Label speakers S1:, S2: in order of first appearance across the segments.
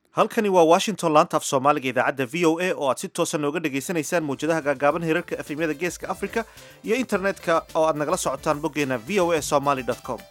S1: halkani waa washington laanta af soomaaliga idaacadda v o a oo aad si toosa nooga dhagaysanaysaan mawjadaha gaagaaban hirarka efemyada geeska africa iyo internetka oo aad nagala socotaan boggeena v o a somaly com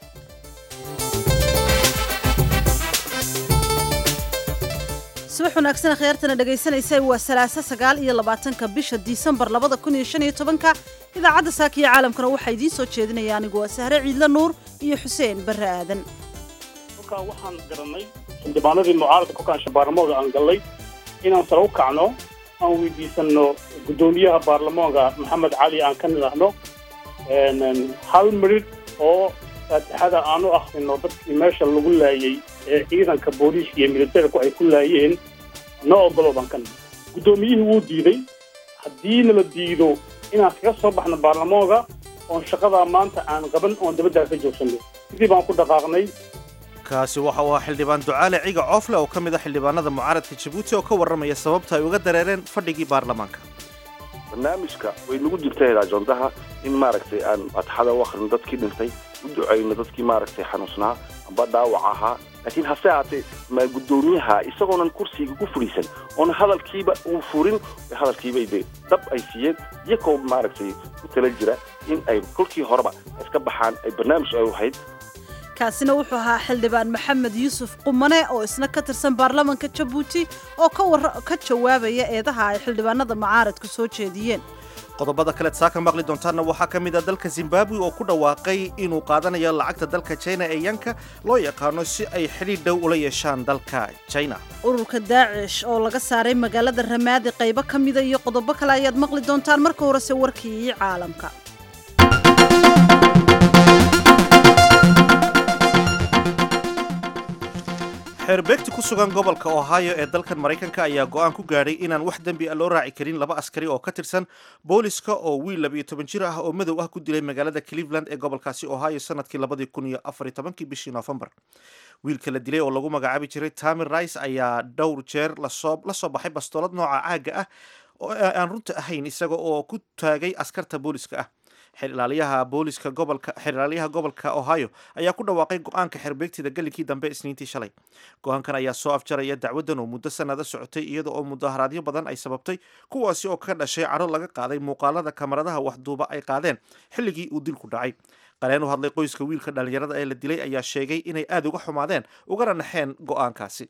S2: subax wanaagsan akhyaartana dhegaysanaysa waa salaaso sagaal iyo labaatanka bisha disembar labada kun iyo shan iyo tobanka idaacadda saaka iyo caalamkana waxaa idiin soo jeedinaya anigu waa sahre ciidla nuur iyo xuseen barre aadan
S3: kolkaa waxaan garannay xildhibaanadii mucaaradka kolkaan baarlamaanka aan gallay inaan sare u kacno aan weydiisanno guddoomiyaha baarlamaanka maxamed cali aan ka nidhaahno hal midhidh oo faatixada aan u akhrino dadkii meesha lagu laayey ee ciidanka booliiska iyo militariku ay ku laayeen noo ogolo baan ka nidhi guddoomiyihii wuu diiday haddii nala diido inaan kaga soo baxno baarlamaanka oon shaqadaa maanta aan qaban oon dabaddaa ka joogsanno sidii baan ku dhaqaaqnay
S1: kaasi waxa uu ahaa xildhibaan ducaale ciga coofle oo ka mid ah xildhibaanada mucaaradka jabuuti oo ka warramaya sababta ay uga dareereen fadhigii baarlamaanka
S4: barnaamijka way nagu jirtay ajondaha in maaragtay aan fatxada u akhrino dadkii dhintay u ducayno dadkii maaragtay xanuusnaa amba dhaawac ahaa laakiin hase haatee ma guddoomiyaha isagoonan kursiga ku fadhiisan oona hadalkiiba uu furin hadalkiibay de dab ay siiyeen iyakoo maaragtay ku tala jira in ay kolkii horeba iska baxaan ay barnaamij ay ahayd
S2: kaasina wuxuu ahaa xildhibaan maxamed yuusuf qumane oo isna ka tirsan baarlamanka jabuuti oo ka jawaabaya eedaha ay xildhibaanada mucaaradku soo jeediyeen
S1: qodobada kaleed saaka maqli doontaana waxaa ka mid ah dalka zimbabwe oo ku dhawaaqay inuu qaadanayo lacagta dalka china ee yanka loo yaqaano si ay xidhiidh dhow ula yeeshaan dalka china
S2: ururka daacish oo laga saaray magaalada ramaadi qaybo ka mida iyo qodobo kale ayaad maqli doontaan marka horese warkii caalamka
S1: xeerbeegti ku sugan gobolka ohio ee dalkan maraykanka ayaa go'aan ku gaadhay inaan wax dembi a loo raaci karin laba askari oo ka tirsan booliska oo wiil labiyo toban jir ah oo madow ah ku dilay magaalada cleveland ee gobolkaasi ohio sanadkii labadii kun iyo afariyo tobankii bishii noofembar wiilka la dilay oo lagu magacaabi jiray tamir rice ayaa dhowr jeer lasoo la soo baxay bastoolad nooca caaga ah oo aan runta ahayn isaga oo ku taagay askarta booliska ah xeerilaaliyaha booliska gobolka xeerilaaliyaha gobolka ohio ayaa ku dhawaaqay go-aanka xerbeegtida galinkii dambe isniintii shalay go-aankan ayaa soo afjaraya dacwaddan oo muddo sanada socotay iyada oo mudaharaadyo badan ay sababtay kuwaasi oo ka dhashay cadho laga qaaday muuqaalada kamaradaha waxduuba ay qaadeen xilligii uu dilku dhacay qaleen u hadlay qoyska wiilka dhallinyarada ee la dilay ayaa sheegay inay aada uga xumaadeen ugana naxeen go-aankaasi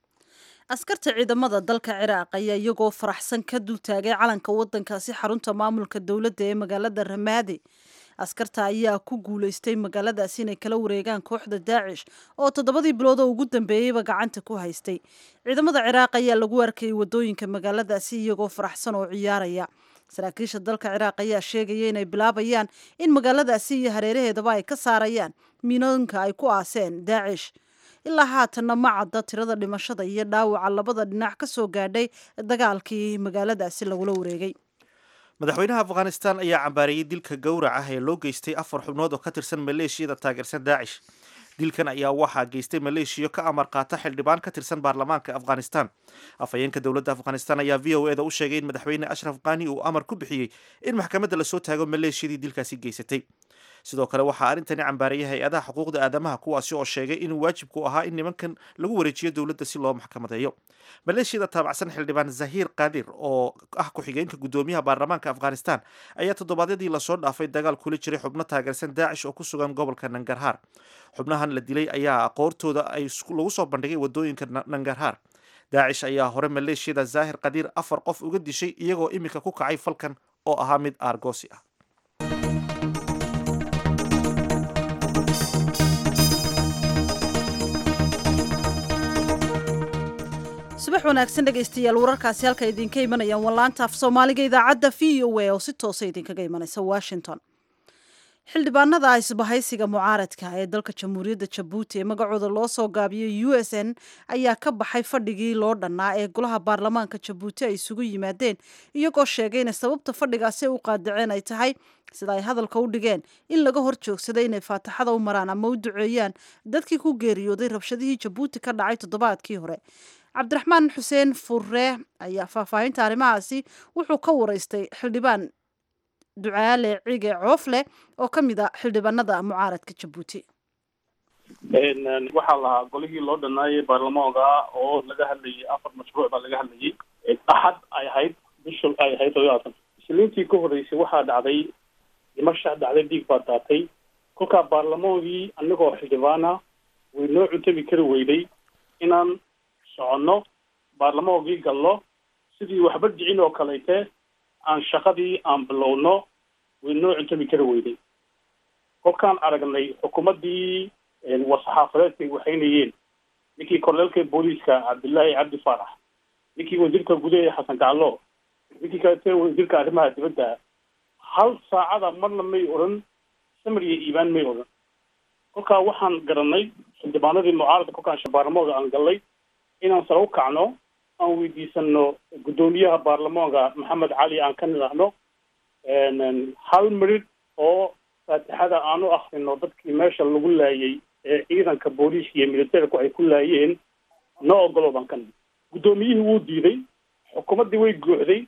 S2: askarta ciidamada dalka ciraaq ayaa iyagoo faraxsan ka dultaagay calanka wadankaasi xarunta maamulka dowladda ee magaalada ramaadi askarta ayaa ku guulaystay magaaladaasi inay kala wareegaan kooxda daacish oo toddobadii bilood oo ugu dambeeyeyba gacanta ku haystay ciidamada ciraaq ayaa lagu arkayay wadooyinka magaaladaasi iyagoo faraxsan oo ciyaaraya saraakiisha dalka ciraaq ayaa sheegaya inay bilaabayaan in magaaladaasi iyo hareeraheedaba ay ka saarayaan miinooyinka ay ku aaseen daacish ilaa haatanna ma cadda tirada dhimashada iyo dhaawaca labada dhinac ka soo gaadhay dagaalkii magaaladaasi lagula wareegay
S1: madaxweynaha afghanistan ayaa cambaariyey dilka gowrac ah ee loo geystay afar xubnood oo ka tirsan maleeshiyada taageersan daacish dilkan ayaa waxaa geystay maleeshiya ka amar qaata xildhibaan ka tirsan baarlamaanka afghanistan afhayeenka dowladda afghanistan ayaa v o eda u sheegay in madaxweyne ashraf kani uu amar ku bixiyey in maxkamadda lasoo taago maleeshiyadii dilkaasi geysatay sidoo kale waxaa arrintani cambaarayay hay-adaha xuquuqda aadamaha kuwaasi oo sheegay inuu waajibku ahaa in nimankan lagu wareejiyo dowladda si loo maxkamadeeyo maleeshiyada taabacsan xildhibaan zahiir kadir oo ah ku-xigeenka guddoomiyaha baarlamaanka afghanistan ayaa toddobaadyadii lasoo dhaafay dagaal kula jiray xubno taageersan daacish oo ku sugan gobolka nangarhaar xubnahan la dilay ayaa aqoortooda ay lagu soo bandhigay wadooyinka nangarhaar daacish ayaa hore maleeshiyada zaahir kadir afar qof uga dishay iyagoo iminka ku kacay falkan oo ahaa mid aargoosi ah
S2: subax wanaagsan dhegaystayaal wararkaasi halka idinka imanayaan wallaanta af soomaaliga idaacadda v o a oo si toosa idinkaga imanaysa washington xildhibaanada isbahaysiga mucaaradka ee dalka jamhuuriyadda jabuuti ee magacooda loo soo gaabiyey u s n ayaa ka baxay fadhigii loo dhannaa ee golaha baarlamaanka jabuuti ay isugu yimaadeen iyagoo sheegay inay sababta fadhigaasi u qaadaceen ay tahay sida ay hadalka u dhigeen in laga hor joogsaday inay faataxada u maraan ama u duceeyaan dadkii ku geeriyooday rabshadihii jabuuti ka dhacay toddobaadkii hore cabdiraxmaan xuseen furre ayaa faahfaahinta arrimahaasi wuxuu ka waraystay xildhibaan ducaale cige coofle oo ka mid a xildhibaanada mucaaradka jabuuti
S3: waxaa lahaa golihii loo dhanaayay baarlamaanka oo laga hadlayay afar mashruuc baa laga hadlayay axad ay ahayd bisha ay ahayd todobaatan isliintii ka horreysay waxaa dhacday dhimasha dhacday dhiig baa daatay kolkaa baarlamaankii anagoo xildhibaana way noo cuntami kari weyday inaan soconno baarlamaankii galno sidii waxba dhicin oo kaleyte aan shaqadii aan bilowno way noo cuntami kari weyday kolkaan aragnay xukuumaddii war-saxaafadeedkay waxaynayeen ninkii korleelka booliiska cabdillaahi cabdi faarax ninkii wasiirka gudaha xasan gaclo ninkii kalete wasiirka arrimaha dibadda hal saacada marna may odhan samir iyo iibaan may odhan kolkaa waxaan garanay xildhibaanadii mucaaradka kolkaan baarlamaanka aan gallay inaan sare u kacno aan weydiisano guddoomiyaha baarlamaanka maxamed cali aan ka nidhaahno hal midhidh oo faatixada aan u akrino dadkii meesha lagu laayay ee ciidanka booliiska iyo militerku ay ku laayeen noo ogolo baan ka nid guddoomiyihii wuu diiday xukuumaddii way guuxday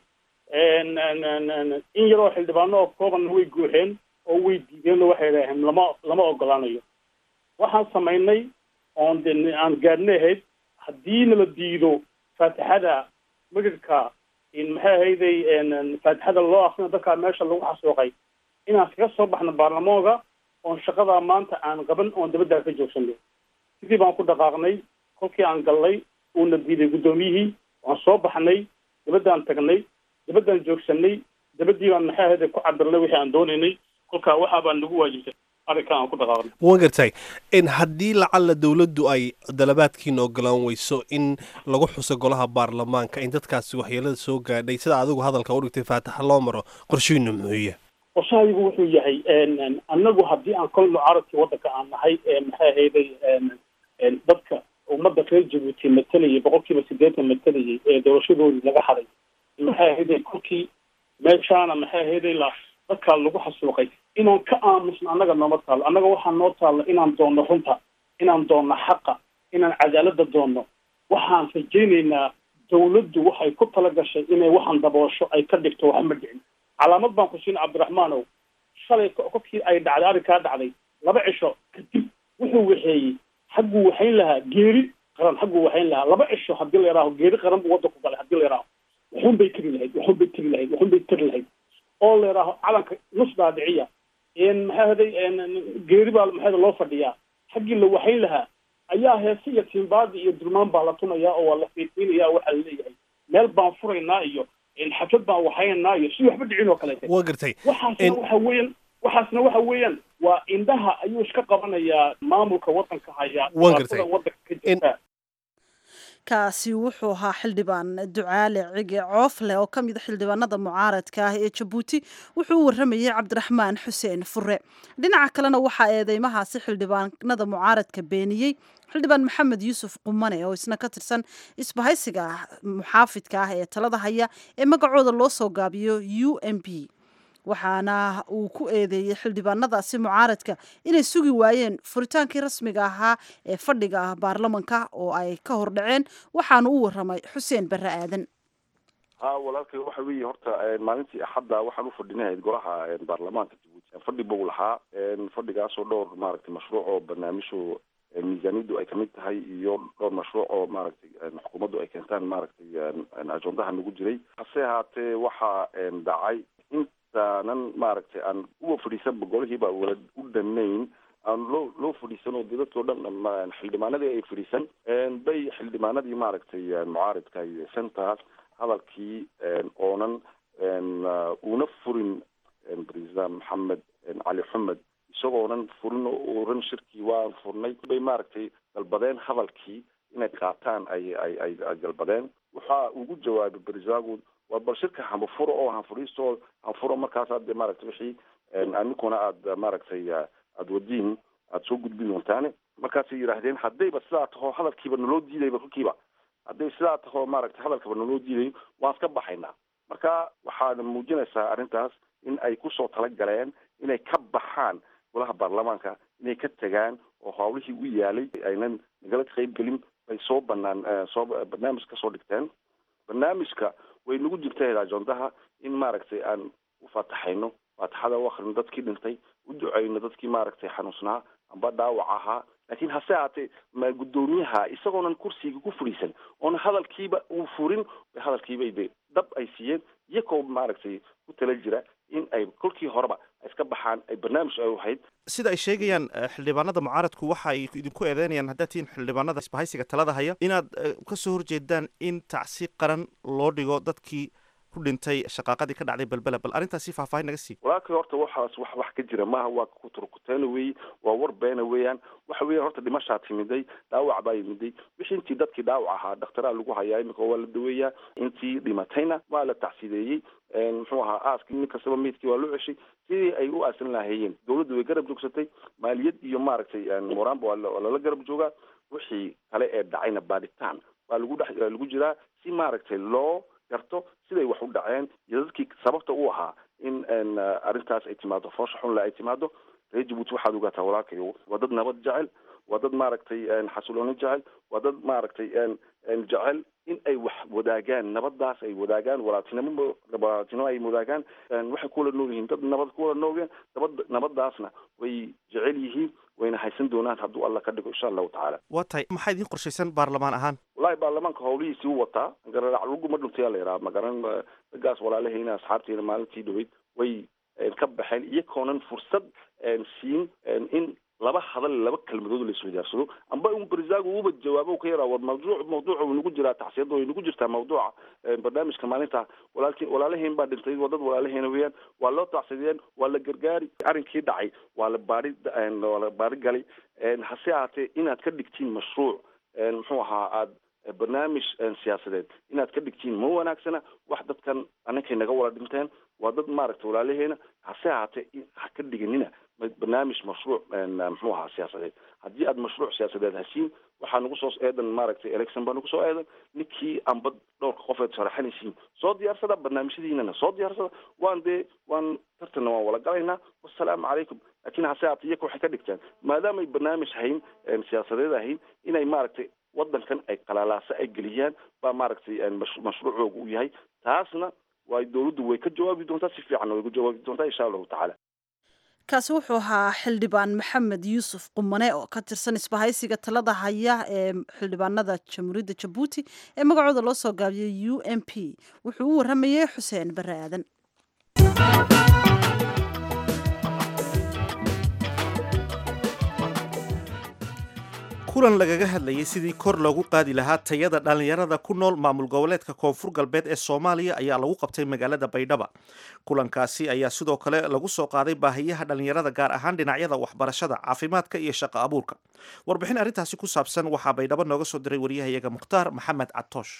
S3: in yaroo xildhibaano oo koobanna way guuxeen oo way diideen oo waxay idhaaheen lama lama ogolaanayo waxaan samaynay oon de aan gaadhna ahayd haddii nala diido faatixada midhidhka maxay ahayday faatixada loo akrino dadkaa meesha lagu xasuuqay inaan kaga soo baxno baarlamaanka oon shaqadaa maanta aan qaban oon dabaddaa ka joogsano sidii baan ku dhaqaaqnay kolkii aan gallay uuna diiday guddoomiyihii waan soo baxnay dabaddaan tagnay dabaddaan joogsanay dabaddii baan maxay ahayday ku cabirnay wixii aan doonaynay kolkaa waxaa baan nagu waajibtay arrinkaa aan ku dhaqaaqnay
S5: waan gartay in haddii lacalla dowladdu ay dalabaadkiina ogolaan weyso in lagu xuso golaha baarlamaanka in dadkaasi waxyeelada soo gaadhay sida adigu hadalka u dhigtay faataxa loo maro qorshihiinu muxuuya
S3: qorshahaygu wuxuu yahay annagu haddii aan kolno carabkii waddanka aan nahay maxay ahayday dadka ummadda reer jabuuti matalayay boqol kiiba siddeetan matalayay ee doorashadoodii laga haday maxay ahayday kolkii meeshaana maxay ahayday la dadkaa lagu xasuuqay inaan ka aamusno annaga nooma taalo annaga waxaa noo taalla inaan doonno runta inaan doonno xaqa inaan cadaaladda doonno waxaan rajaynaynaa dawladdu waxay ku tala gashay inay waxaan daboosho ay ka dhigto waxma dhicin calaamad baan ku siin cabdiraxmaanow shalay kolkii ay dhacday arrinkaa dhacday laba cisho kadib wuxuu waxeeyey xagguu waxayn lahaa geeri qaran xagguu waxayn lahaa laba cisho haddii la yidhaaho geeri qaran buu waddanku galay haddii la yidhaaho waxun bay tegi lahayd waxun bay tegi lahayd waxun bay tegi lahayd oo la yidhaaho calanka nus dhaadhiciya maxaa haday geeri baa maxaa loo fadhiyaa xaggii la waxayn lahaa ayaa heese iyo tiimbaadi iyo dulmaan baa la tunayaa oo waa la fiiqiinaya waxaa la leeyahay meel baan furaynaa iyo xaflad baan waxaynaynaa iyo si waxba dhicin oo kaleete
S5: waa gartay
S3: waxaasna waxa weeyaan waxaasna waxa weeyaan waa indhaha ayuu iska qabanayaa maamulka waddanka haya
S5: Waan gartay.
S3: dhibaatada waddanka ka jirta
S2: kaasi wuxuu ahaa xildhibaan ducaale cige coofle oo ka mid a xildhibaanada mucaaradka ah ee jabuuti wuxuu u waramayey cabdiraxmaan xuseen fure dhinaca kalena waxaa eedeymahaasi xildhibaanada mucaaradka beeniyey xildhibaan maxamed yuusuf qumane oo isna ka tirsan isbahaysiga muxaafidka ah ee talada haya ee magacooda loo soo gaabiyo u m p waxaana uu ku eedeeyey xildhibaanadaasi mucaaradka inay sugi waayeen furitaankii rasmiga ahaa ee fadhiga baarlamanka oo ay ka hor dhaceen waxaana u waramay xuseen barre aadan
S4: ha walaalkay waxa weeye horta maalintii axadda waxaan u fadhinahayd golaha baarlamaanka jabuuti fadhi buu lahaa fadhigaasoo dhowr maaragtay mashruuc oo barnaamijhu miisaaniyaddu ay kamid tahay iyo dhowr mashruuc oo maaragtay xukuumaddu ay keentaan maaragtay ajondaha nagu jiray hase ahaatee waxaa dhacay intaanan maaragtay aan uwa fadhiisanba golihiiba wala u dhanayn aan loo loo fadhiisan oo dadkao dhan xildhibaanadii ay fadhiisan bay xildhibaanadii maaragtay mucaaridka iyo centers hadalkii oonan uuna furin president maxamed cali xumed isagoonan furin oo oran shirkii waan furnay bay maaragtay dalbadeen hadalkii inay qaataan ay ay ay ay dalbadeen waxaa ugu jawaabay berisagu waa bal shirka hanfuro oo hanfuriisto hanfuro markaas aad maaragtay wixii amikuna aad maaragtay aada wadiin aada soo gudbin doontaane markaasay yidhaahdeen haddayba sidaa taho hadalkiiba naloo diidayba kolkiiba hadday sidaa taho maaragtay hadalkaba naloo diidayo waan iska baxaynaa marka waxaana muujinaysaa arrintaas in ay kusoo talagaleen inay ka baxaan golaha baarlamaanka inay ka tegaan oo hawlihii u yaalay aynan nagala qayb gelin bay soo banaan soo barnaamij kasoo dhigteen barnaamijka way nagu jirta ajondaha in maaragtay aan u faataxayno faataxada u akrino dadkii dhintay u duceyno dadkii maaragtay xanuunsnaa amba dhaawac ahaa laakiin hase ahaatee ma guddoomiyaha isagoonan kursiga ku fadhiisan oona hadalkiiba uu furin hadalkiibay de dab ay siiyeen iyakoo maaragtay ku tala jira in ay kolkii horeba iska baxaan ay barnaamij ay ahayd
S1: sida ay sheegayaan xildhibaanada mucaaradku waxa ay idinku eedeynayaan haddaad tihiin xildhibaanada isbahaysiga talada haya inaad kasoo horjeedaan in tacsi qaran loo dhigo dadkii ku dhintay shaqaaqadii ka dhacday belbela bal arrintaasi faahfaahin naga sii
S4: walaalkii horta waxaas wax wax ka jira maaha waa kuturkuteena weeye waa war beena weeyaan waxa weeyaan horta dhimashaa timiday dhaawac baa yimiday wixii intii dadkii dhaawac ahaa dhakhtaraa lagu hayaa imika waa la daweeyaa intii dhimatayna waa la tacsideeyey muxuu ahaa aaskii nin kastaba meydkii waa loo ceshay sidii ay u aasan lahaayeen dawladdu way garab joogsatay maaliyad iyo maaragtay moraanba waa lala garab joogaa wixii kale ee dhacayna baadhitaan waa lagu dhex lagu jiraa si maaragtay loo garto siday wax u dhaceen iyo dadkii sababta u ahaa in arrintaas ay timaado foosha xunle ay timaado reer jabuuti waxaad ogaataa walaalkayo waa dad nabad jecel waa dad maaragtay xasilooni jecel waa dad maaragtay jecel in ay wax wadaagaan nabadaas ay wadaagaan walaaltinimo walaaltinimo ay wadaagaan waxay kuwala nool yihiin dad nabad kuwala noogeen nabad nabadaasna way jecel yihiin wayna haysan doonaan hadduu alla ka dhigo insha allahu tacaala
S1: waa tahay maxaa idiin qorshaysan baarlamaan ahaan
S4: wallahi baarlamaanka hawlihiisii u wataa gararac laguma dhuntayaa la yidhaha magaran raggaas walaalahayna asxaabteena maalintii dhaweyd way ka baxeen iyakoonan fursad siin in laba hadal laba kelmadood la iswadaarsado amba un barisaagu uba jawaabo ka yaraa war mawduuc mawduuca uu nagu jiraa tacsiyada way nagu jirtaa mawduuca barnaamijka maalinta walaalki walaalahayn baa dhintay waa dad walaalahayna weeyaan waa loo tacsadiyeen waa la gargaari arrinkii dhacay waa la baari waa la baari galay hase ahaatee inaad ka dhigtiin mashruuc muxuu ahaa aad barnaamij siyaasadeed inaad ka dhigtiin ma wanaagsana wax dadkan aninkay naga wala dhinteen waa dad maaragtay walaalaheena hase ahaatee ha ka dhiganina barnaamij mashruuc muxuu ahaa siyaasadeed haddii aad mashruuc siyaasadeed hasiin waxaa nagu soo eedan maaragtay election baa nagu soo eedan ninkii amba dhowrka qofeed sharaxanaysiin soo diyaarsada barnaamijyadiinana soo diyaarsada waan dee waan tartanna waan wala galaynaa wasalaamu calaykum laakiin hase ahaatee iyaka waxay ka dhigtaan maadaamay barnaamij hayn siyaasadeed ahayn inay maaragtay wadankan ay qalaalaaso ay geliyaan baa maaragtay mashruucooga u yahay taasna waa dawladdu way ka jawaabi doontaa si fiicanna way ka jawaabi doontaa insha allahu tacaala
S2: kaasi wuxuu ahaa xildhibaan maxamed yuusuf qumane oo ka tirsan isbahaysiga talada haya ee xildhibaanada jamhuuriyadda jabuuti ee magacooda loo soo gaabiyey u m p wuxuu u warramayey xuseen bare aadan
S1: kulan lagaga hadlayay sidii kor loogu qaadi lahaa tayada dhallinyarada ku nool maamul goboleedka koonfur galbeed ee soomaaliya ayaa lagu qabtay magaalada baydhaba kulankaasi ayaa sidoo kale lagu soo qaaday baahiyaha dhallinyarada gaar ahaan dhinacyada waxbarashada caafimaadka iyo shaqo abuurka warbixin arrintaasi ku saabsan waxaa baydhabo nooga soo diray waryahayaga mukhtaar maxamed catoosh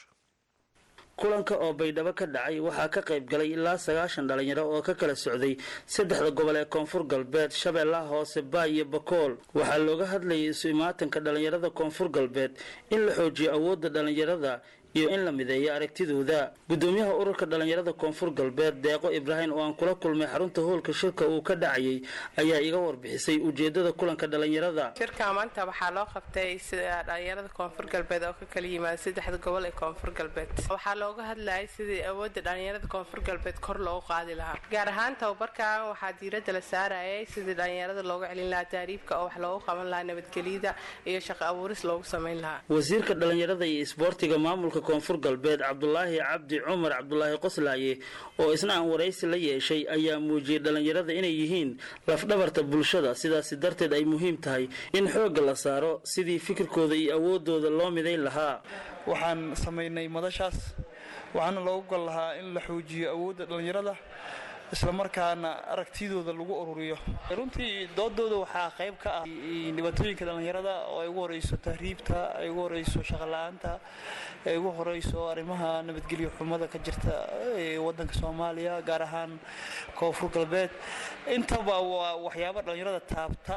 S6: kulanka oo baydhabo ka dhacay waxaa ka qayb galay ilaa sagaashan dhalinyaro oo ka kala socday saddexda gobol ee koonfur galbeed shabeellaha hoose baay iyo bakool waxaa looga hadlayay isu imaatanka dhalinyarada koonfur galbeed in la xoojiyo awoodda dhalinyarada iyo in la mideeyo aragtidooda gudoomiyaha ururka dhalinyarada koonfur galbeed deeqo ibraahim oo aan kula kulmay xarunta hoolka shirka uu ka dhacayay ayaa iga warbixisay ujeedada kulanka dhalinyarada
S7: shirka maanta waxaa loo qabtay sida dhalinyarada koonfur galbeed oo ka kala yimaada saddexda gobol ee koonfur galbeed waxaa looga hadlayay sidii awoodda dhalinyarada koonfur galbeed kor loogu qaadi lahaa gaar ahaan tababarkan waxaa diiradda la saarayay sidii dhalinyarada looga celin lahaa taariibka oo wax loogu qaban lahaa nabadgelyada iyo shaqo abuuris loogu samayn lahaa
S6: wasiirka dhalinyarada iyo isboortiga maamulka koonfur galbeed cabdulaahi cabdi cumar cabdulaahi qoslaaye oo isna aan waraysi la yeeshay ayaa muujiyey dhalinyarada inay yihiin lafdhabarta bulshada sidaasi darteed ay muhiim tahay in xoogga la saaro sidii fikirkooda iyo awoodooda loo midayn lahaa
S8: waxaan samaynay madashaas waxaana loogu gol lahaa in la xoojiyo awoodda dhallinyarada islamarkaana aragtidooda lagu ururiyo runtii doodooda waxaa qayb ka ah dhibaatooyinka dhallinyarada oo ay ugu horeyso tahriibta ay ugu horeyso shaqola-aanta ay ugu horeyso arrimaha nabadgelyo xumada ka jirta ee wadanka soomaaliya gaar ahaan koonfur galbeed intaba waa waxyaaba dhallinyarada taabta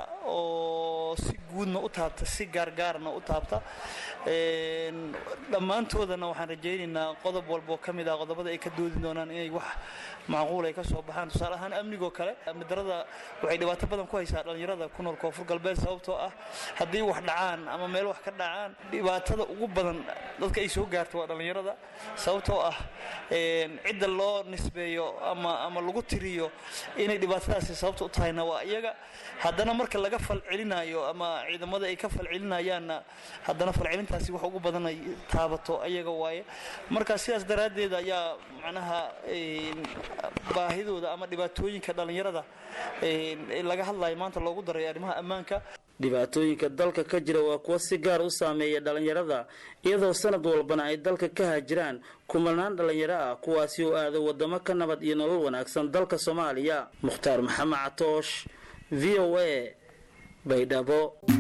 S8: oo si guudna u taabta si gaargaarna u taabta dhammaantoodana waxaan rajaynaynaa qodob walboo ka mid ah qodobada ay ka doodi doonaan inay wax macquul ay ka soo baxaan tusaale ahaan amnigoo kale amni darada waxay dhibaato badan ku haysaa dhallinyarada ku nool koonfur galbeed sababtoo ah haddii wax dhacaan ama meel wax ka dhacaan dhibaatada ugu badan dadka ay soo gaarto waa dhallinyarada sababtoo ah cidda loo nisbeeyo ama ama lagu tiriyo inay dhibaatadaasi sababta u tahayna waa iyaga haddana marka laga falcelinayo ama ciidamada ay ka falcelinayaanna haddana falcelintaasi wax ugu badan ay taabato ayaga waaye marka sidaas daraaddeed ayaa macnaha baahidooda ama dhibaatooyinka dhallinyarada laga hadlayo maanta loogu daray arrimaha ammaanka
S6: dhibaatooyinka dalka ka jira waa kuwa si gaar u saameeya dhallinyarada iyadoo sanad walbana ay dalka ka haajiraan kumanaan dhallinyaro ah kuwaasi oo aada wadamo ka nabad iyo nolol wanaagsan dalka soomaaliya mukhtaar maxamed catoosh v o a baydhabo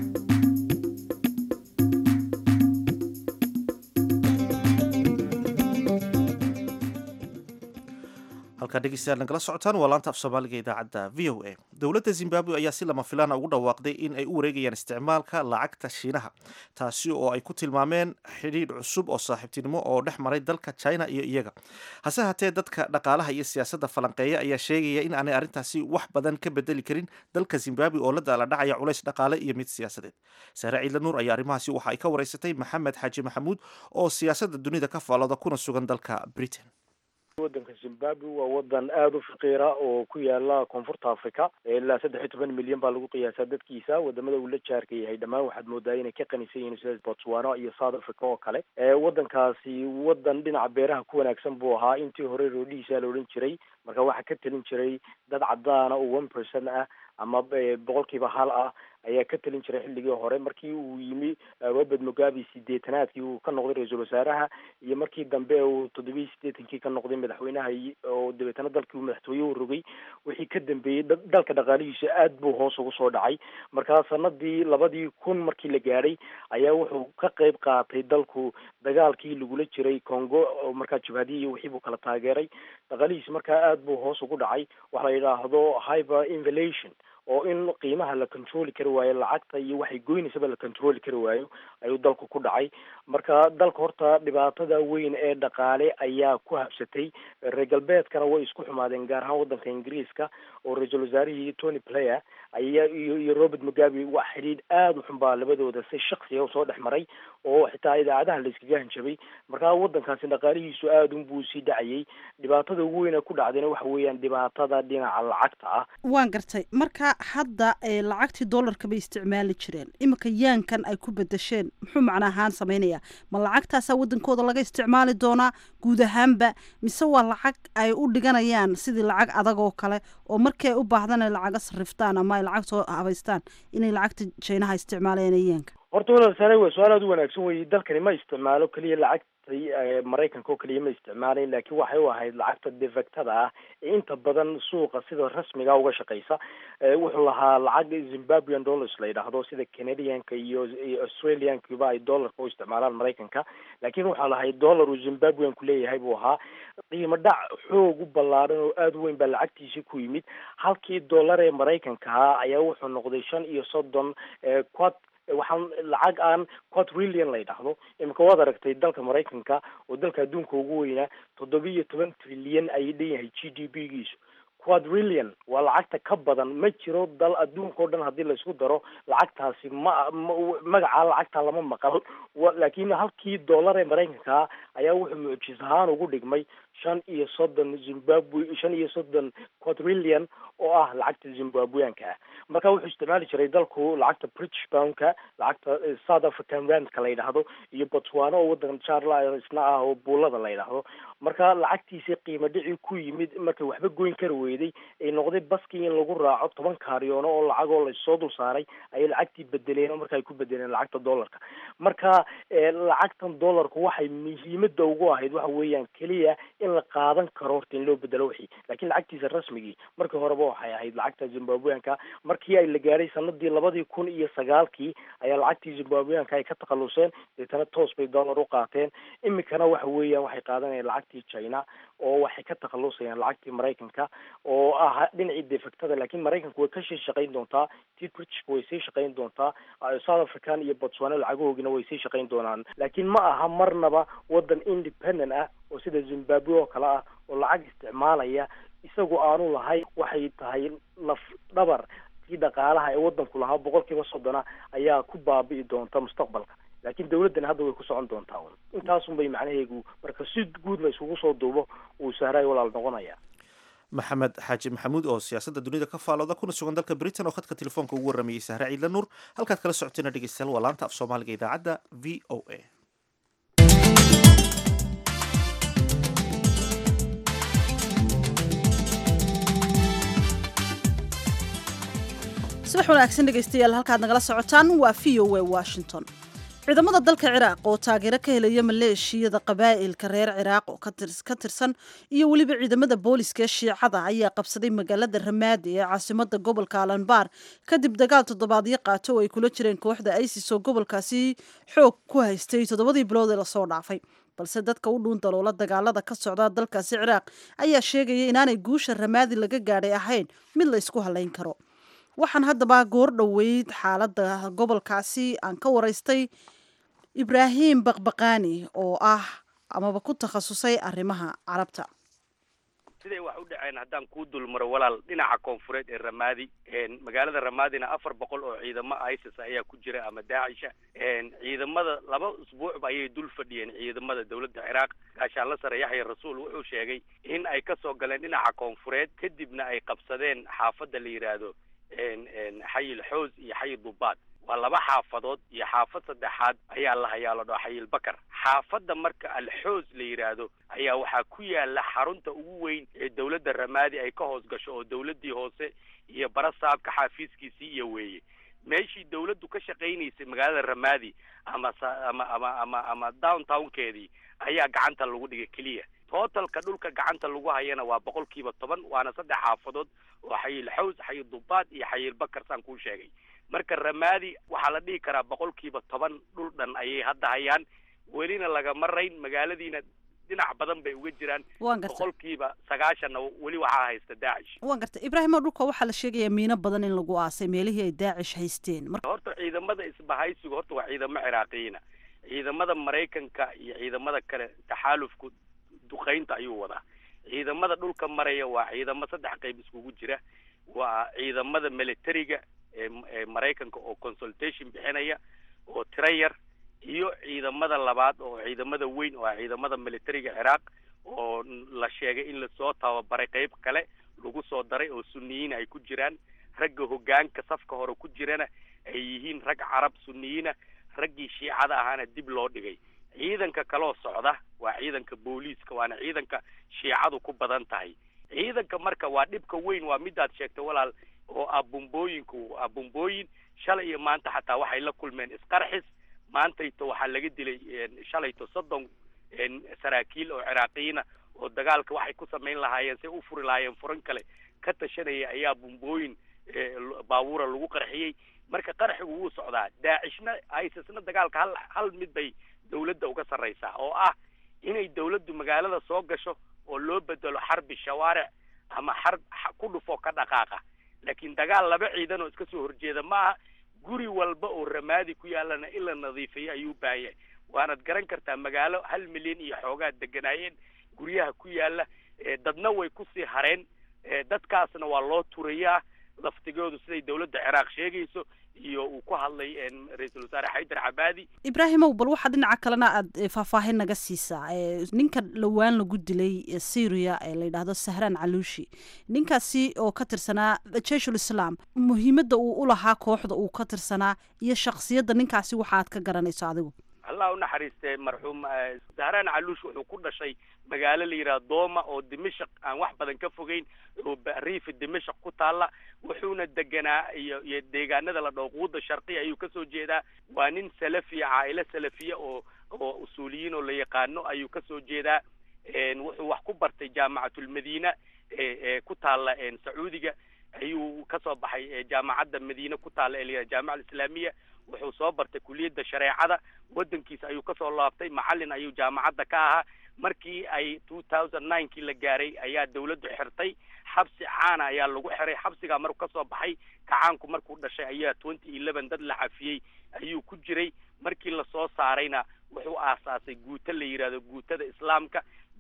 S1: halkaa dhegeystayaal nagala socotaan waa laanta af soomaaliga idaacadda v o a dowladda zimbabwe ayaa si lama filaana ugu dhawaaqday in ay u wareegayaan isticmaalka lacagta shiinaha taasi oo ay ku tilmaameen xidhiidh cusub oo saaxiibtinimo oo dhex maray dalka china iyo iyaga hase haatee dadka dhaqaalaha iyo siyaasadda falanqeeya ayaa sheegaya in aanay arrintaasi wax badan ka bedeli karin dalka zimbabwe oo la daala dhacaya culays dhaqaale iyo mid siyaasadeed saare ciidla nuur ayaa arrimahaasi waxa ay ka wareysatay maxamed xaaji maxamuud oo siyaasadda dunida ka faalooda kuna sugan dalka britain
S9: waddanka zimbabwe waa wadan aada u faqiira oo ku yaala koonfurta africa ilaa saddex iyo toban milyan baa lagu qiyaasaa dadkiisa wadamada uu la jaarka yahay dhammaan waxaad moodaa inay ka qanisan yihiin sida botswana iyo south africa oo kale waddankaasi wadan dhinaca beeraha ku wanaagsan buu ahaa intii hore roodhihiisa la odhan jiray marka waxaa ka talin jiray dad cadaana oo one percent ah ama boqolkiiba hal ah ayaa ka talin jiray xilligii hore markii uu yimi robert mugabe sideetanaadkii uu ka noqday ra-iisul wasaaraha iyo markii dambe uu toddobiyi sideetankii ka noqday madaxweynaha oo dabeetana dalkii uu madaxtooye u rogay wixii ka dambeeyey dalka dhaqaalihiisa aad buu hoos ugu soo dhacay markaa sanadii labadii kun markii la gaadhay ayaa wuxuu ka qeyb qaatay dalku dagaalkii lagula jiray congo oo markaa jabhadii iyo wixii buu kala taageeray dhaqaalihiisa markaa aad buu hoos ugu dhacay waxa la yidhaahdo hyper invalation oo in qiimaha la controli kari waayo lacagta iyo waxay goynaysaba la controli kari waayo ayuu dalku ku dhacay marka dalka horta dhibaatada weyn ee dhaqaale ayaa ku habsatay reer galbeedkana way isku xumaadeen gaar ahaan waddanka ingiriiska oo ra-iisul wasaarihii tony player ayaa iyo iyo robert mugabe wax xidhiidh aada u xun baa labadooda si shaksiga usoo dhex maray oo xitaa idaacadaha la iskaga hanjabay markaa waddankaasi dhaqaalihiisu aada un buu sii dhacayay dhibaatada ugu weyna ku dhacdayna waxa weeyaan dhibaatada dhinaca lacagta ah
S2: waan gartay marka hadda lacagtii dollarka bay isticmaali jireen iminka yaankan ay ku bedesheen muxuu macna ahaan samaynayaa ma lacagtaasaa waddankooda laga isticmaali doonaa guud ahaanba mise waa lacag ay u dhiganayaan sidii lacag adag oo kale oo markii ay u baahdaan ay lacaga sarriftaan ama ay lacag soo habaystaan inay lacagta jaynaha isticmaalayaan yaanka
S9: horta walaal sare waa su-aal aada u wanaagsan wey dalkani ma isticmaalo keliya lacagta maraykanka oo keliya ma isticmaalayn laakiin waxay u ahayd lacagta defectada ah ee inta badan suuqa sida rasmiga uga shaqeysa wuxuu lahaa lacag zimbabwean dollars la yidhaahdo sida canadianka iyo australiankuba ay dollarka u isticmaalaan maraykanka laakiin waxaa lahay dollar uu zimbabwean ku leeyahay buu ahaa qiimo dhac xoog u ballaaran oo aada u weyn baa lacagtiisii ku yimid halkii dollar ee maraykanka ahaa ayaa wuxuu noqday shan iyo soddon quad waxaan lacag aan quadrillion la yidhaahdo imika waad aragtay dalka maraykanka oo dalka adduunka ugu weynaa toddoba iyo toban trilyan ayay dhan yahay g d p giisu quadrillion waa lacagta ka badan ma jiro dal adduunka o dhan haddii laisku daro lacagtaasi ma magacaa lacagta lama maqal laakiin halkii dollar ee maraykanka ayaa wuxuu mucjis ahaan ugu dhigmay shan iyo soddon zimbabwe shan iyo soddon quadrillion oo ah lacagta zimbabweanka ah marka wuxuu isticmaali jiray dalku lacagta british poundka lacagta south african randka la yidhaahdo iyo botswana oo waddan charla isna ah oo buulada la yidhaahdo marka lacagtiisii qiimo dhicii ku yimid markay waxba goyn kari weyday ay noqday baskii in lagu raaco toban kaariyoono oo lacagoo lasoo dul saaray ayay lacagtii bedeleen oo marka ay ku bedeleen lacagta dollarka marka lacagtan dollarku waxay muhiimada ugu ahayd waxa weeyaan keliya in la qaadan karo horta in loo bedelo wixii laakiin lacagtiisa rasmigii markii horeba waxay ahayd lacagta zimbabweanka markii ay la gaadhay sanadii labadii kun iyo sagaalkii ayaa lacagtii zimbabweanka ay ka takhaluseen deetana toos bay dollar u qaateen imikana waxa weeyaan waxay qaadanayaan lacagtii china oo waxay ka takhalusayaan lacagtii maraykanka oo ah dhinacii defectada laakiin maraykanku way kasii shaqayn doontaa tii britishka way sii shaqayn doontaa south african iyo botswana lacagahoogina way sii shaqayn doonaan laakiin ma aha marnaba wadan independent ah oo sida zimbabwe oo kale ah oo lacag isticmaalaya isagu aanu lahayn waxay tahay laf dhabar kii dhaqaalaha ee waddanku lahaa boqolkiiba soddona ayaa ku baabi'i doonta mustaqbalka laakiin dawladdana hadda way ku socon doontaa un intaasun bay macnaheegu marka si guud la isugu soo duubo uu sahraay walaal noqonaya
S1: maxamed xaaji maxamuud oo siyaasadda dunida ka faalooda kuna sugan dalka britain oo khadka telefoonka ugu warramayay sahre ciidla nuur halkaad kala socoteena dhegeystayaal waa laanta af soomaaliga idaacadda v o a
S2: subax wanaagsan dhegaystayaal halkaad nagala socotaan waa v o a washington ciidamada dalka ciraaq oo taageero ka helaya maleeshiyada qabaa'ilka reer ciraaq oo ka tirsan iyo weliba ciidamada booliska ee shiicada ayaa qabsaday magaalada ramaadi ee caasimada gobolka alanbaar kadib dagaal toddobaadyo qaato oo ay kula jireen kooxda isis oo gobolkaasi xoog ku haystay toddobadii bilood ee lasoo dhaafay balse dadka u dhuun daloola dagaalada ka socda dalkaasi ciraaq ayaa sheegaya inaanay guusha ramaadi laga gaadhay ahayn mid la ysku halayn karo waxaan haddaba goor dhoweyd xaaladda gobolkaasi aan ka waraystay ibraahim baqbaqaani oo ah amaba ku takhasusay arrimaha carabta
S10: siday wax u dhaceen haddaan kuu dulmaro walaal dhinaca koonfureed ee ramaadi magaalada ramaadina afar boqol oo ciidamo isis ayaa ku jira ama daacisha ciidamada laba usbuucba ayay dul fadhiyeen ciidamada dowladda ciraaq gaashaanla sare yaxya rasuul wuxuu sheegay in ay ka soo galeen dhinaca koonfureed kadibna ay qabsadeen xaafadda la yidhaahdo xayil xoos iyo xayil dubaad waa laba xaafadood iyo xaafad saddexaad ayaa la hayaa la dhaho xayil bakar xaafadda marka alxoos la yidhaahdo ayaa waxaa ku yaala xarunta ugu weyn ee dowladda ramaadi ay ka hoos gasho oo dowladdii hoose iyo barasaabka xaafiiskiisii iyo weeye meeshii dowladdu ka shaqaynaysay magaalada ramaadi ama ama ama ama ama downtownkeedii ayaa gacanta lagu dhigay keliya tootalka dhulka gacanta lagu hayana waa boqolkiiba toban waana saddex xaafadood oo xayil xaws xayil dubaad iyo xayil bakar saan kuu sheegay marka ramaadi waxaa la dhihi karaa boqolkiiba toban dhul dhan ayay hadda hayaan welina lagama rayn magaaladiina dhinac badan bay uga jiraan
S2: waan gartay
S10: boqolkiiba sagaashanna weli waxaa haysta daacish
S2: waan gartay ibraahimo dhulka waxaa la sheegayaa miino badan in lagu aasay meelihii ay daacish haysteen marka
S10: horta ciidamada isbahaysigu horta waa ciidamo ciraaqiyiina ciidamada maraykanka iyo ciidamada kale taxaalufku duqaynta ayuu wadaa ciidamada dhulka maraya waa ciidamo saddex qayb iskugu jira waa ciidamada militariga ee ee maraykanka oo consultation bixinaya oo tiro yar iyo ciidamada labaad oo ciidamada weyn oo ah ciidamada militariga ciraaq oo la sheegay in lasoo tababaray qayb kale lagu soo daray oo suniyiin ay ku jiraan ragga hoggaanka safka hore ku jirana ay yihiin rag carab suniyiina raggii shiicada ahaana dib loo dhigay ciidanka kaloo socda waa ciidanka booliiska waana ciidanka shiicadu ku badan tahay ciidanka marka waa dhibka weyn waa midaad sheegtay walaal oo ah bumbooyinku ah bumbooyin shalay iyo maanta xataa waxay la kulmeen isqarxis maantayto waxaa laga dilay shalayto soddon saraakiil oo ciraaqiyiina oo dagaalka waxay ku samayn lahaayeen say u furi lahaayeen furan kale ka tashanaya ayaa bumbooyin baabuura lagu qarxiyey marka qarxigu wuu socdaa daacishna isisna dagaalka hal hal mid bay dawladda uga sarraysaa oo ah inay dawladdu magaalada soo gasho oo loo bedelo xarbi shawaaric ama xarb ku dhufo ka dhaqaaqa laakiin dagaal laba ciidan oo iska soo horjeeda ma aha guri walba oo ramaadi ku yaalana in la nadiifiyo ayuu u baahan yahay waanad garan kartaa magaalo hal milyan iyo xoogaad deganaayeen guryaha ku yaala dadna way kusii hareen dadkaasna waa loo turayaa laftigoodu siday dawladda ciraaq sheegayso iyo uu ku hadlay ra-iisul wasaare xaydar cabaadi
S2: ibraahimow bal waxaa dhinaca kalena aada faahfaahin naga siisaa ninka dhowaan lagu dilay syria ee la yidhaahdo sahraan caluushi ninkaasi oo ka tirsanaa jeshul islam muhiimadda uu u lahaa kooxda uu ka tirsanaa iyo shaksiyadda ninkaasi waxa aad ka garanayso adigu
S10: allah u naxariistee marxuum sahraan caluush wuxuu ku dhashay magaalo la yidhaha dooma oo dimashaq aan wax badan ka fogeyn oo riifi dimashaq ku taalla wuxuuna deganaa iyo iyo deegaanada la dhaho quuda sharqiya ayuu kasoo jeedaa waa nin salafiya caailo salafiya oo oo usuuliyiin oo la yaqaano ayuu kasoo jeedaa wuxuu wax ku bartay jaamacatulmadiina ee ku taalla sacuudiga ayuu kasoo baxay jaamacadda madiine ku taalla ee la yidhaha jaamaca alislaamiya wuxuu soo bartay kuliyadda shareecada waddankiisa ayuu kasoo laabtay macallin ayuu jaamacadda ka ahaa markii ay two thousand ninekii la gaaray ayaa dawladdu xirtay xabsi caana ayaa lagu xiray xabsigaa markuu kasoo baxay kacaanku markuu dhashay ayaa twenty eleven dad la cafiyey ayuu ku jiray markii lasoo saarayna wuxuu aasaasay guuto la yidhahdo guutada islaamka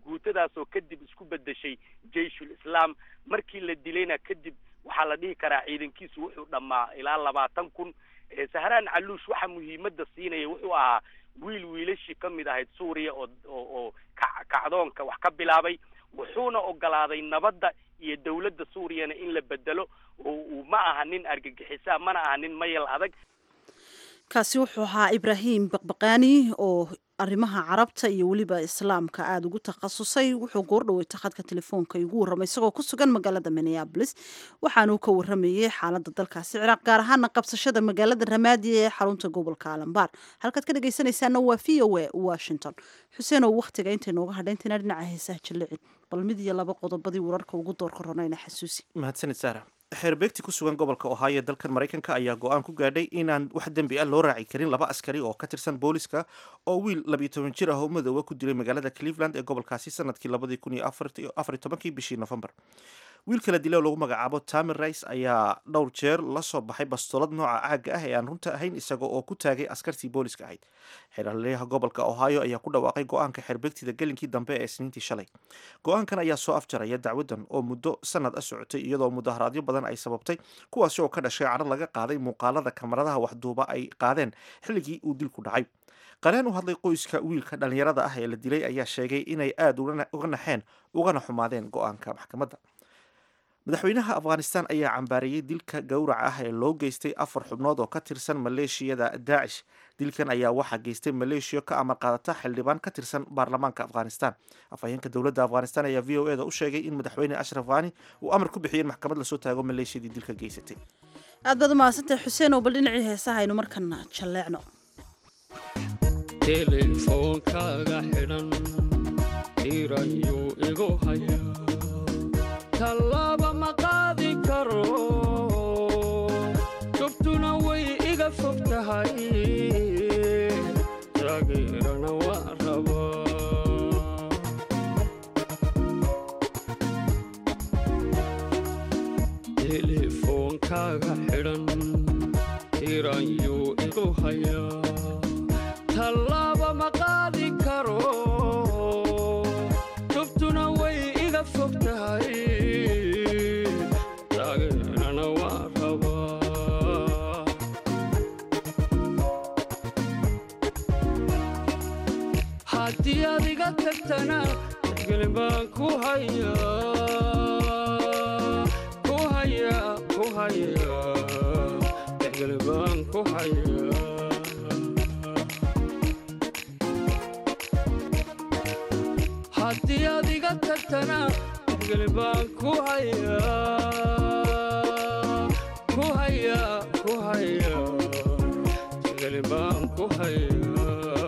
S10: guutadaasoo kadib isku bedeshay jeyshul islaam markii la dilayna kadib waxaa la dhihi karaa ciidankiisu wuxuu dhammaa ilaa labaatan kun sahraan caluush waxa muhiimadda siinaya wuxuu ahaa wiil wiilashii ka mid ahayd suuriya oo oo oo ka kacdoonka wax ka bilaabay wuxuuna ogolaaday nabadda iyo dawladda suuriyana in la bedelo oo uu ma aha nin argagixisa mana aha nin mayal adag
S2: kaasi wuxuu ahaa ibraahim baqbaqaani oo arrimaha carabta iyo weliba islaamka aada ugu takhasusay wuxuu goordhaweyta khadka telefoonka igu warramay isagoo ku sugan magaalada minneabolis waxaanuu ka warramayey xaaladda dalkaasi ciraaq gaar ahaana qabsashada magaalada ramaadi ee xarunta gobolka alambaar halkaad ka dhegaysanaysaana waa v o a washington xuseen oo wakhtiga intay nooga hadhayntaynaa dhinaca heesaha jallicin bal mid iyo laba qodobadii wararka ugu doorka ronayna xasuusi
S1: mahadsanid saara xeerbeegti ku sugan gobolka ohio dalkan maraykanka ayaa go-aan ku gaadhay inaan wax dembi ah loo raaci karin laba askari oo ka tirsan booliska oo wiil labiyo toban jir ah oo madoowa ku dilay magaalada cleveland ee gobolkaasi sanadkii labadii kun iyo afariyo tobankii bishii november wiilka la dilay oo lagu magacaabo tamer rice ayaa dhowr jeer la soo baxay bastoolad nooca caaga ah ee aan runta ahayn isaga oo ku taagay askartii booliska ahayd xeeraliyaha gobolka ohio ayaa ku dhawaaqay go-aanka xeerbeegtida gelinkii dambe ee isniintii shalay go-aankan ayaa soo afjaraya dacwadan oo muddo sanad ah socotay iyadoo mudaharaadyo badan ay sababtay kuwaasi oo ka dhashay cadho laga qaaday muuqaalada kamaradaha waxduuba ay qaadeen xilligii uu dilku dhacay qareen u hadlay qoyska wiilka dhallinyarada ah ee la dilay ayaa sheegay inay aada uga naxeen ugana xumaadeen go-aanka maxkamadda madaxweynaha afghanistan ayaa cambaareeyey dilka gowraca ah ee loo geystay afar xubnood oo ka tirsan maleeshiyada daacish dilkan ayaa waxaa geystay maleeshiya ka amar qaadata xildhibaan ka tirsan baarlamaanka afghanistan afhayeenka dowladda afghanistan ayaa v o e da u sheegay in madaxweyne ashraf khani uu amar ku bixiyey in maxkamad lasoo taago maleeshiyadii dilka geysatay
S2: aad baad umahadsantahay xuseen oo bal dhinacii heesaha aynu markana jalleecno
S11: teleefoonkaaga xidhan irayuu igu haya tallaaba ma qaadi karo jobtuna way iga fog tahay taageerana waa rabaa telefoonkaaga xidhan irayuu igu hayaa tallaaba ma qaadi karo jobtuna way iga fog tahay taageerana waa rabaa haddii aad iga tagtana gelin baan ku hayaa ku hayaa ku hayaa gelin baan ku hayaa haddii aad iga tagtana gelin baan ku hayaa ku hayaa ku hayaa gelin baan ku hayaa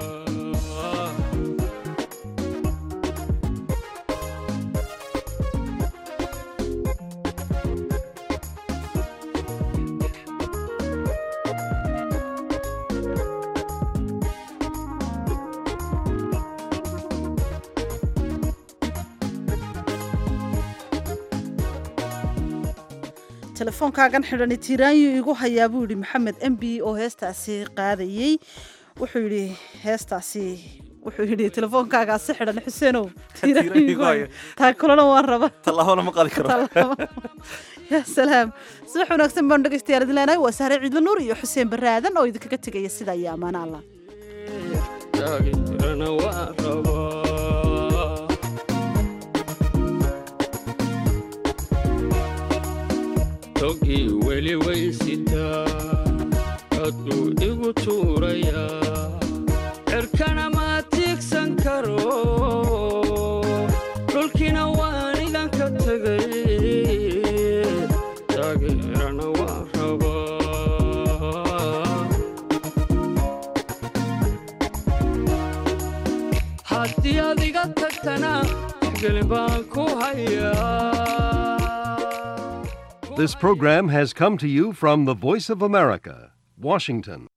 S2: telefoonkaagan xidhani tiiraanyu igu hayaa buu yidhi maxamed m b oo heestaasi qaadayey wuxuu yidhi heestaasi wuxuu yidhi telefoonkaagaasi xidhan xuseenow tiiraanyu igu haya taa kulana waan raba
S1: tallaabana ma qaadi karo
S2: ya salaam subax wanaagsan baanu dhegaystayaal idin leenahay waa sahre ciidla nuur iyo xuseen barre aadan oo idinkaga tegaya sidaa iyo ammaano allah
S11: taageerana waa rabaa togii weli way sitaa hadduu igu tuurayaa cirkana ma tiigsan karo dhulkiina waan idanka tegay taageerana waa rabaa haddii aad iga tagtana gelin baan ku hayaa
S12: This program has come to you from the Voice of America, Washington.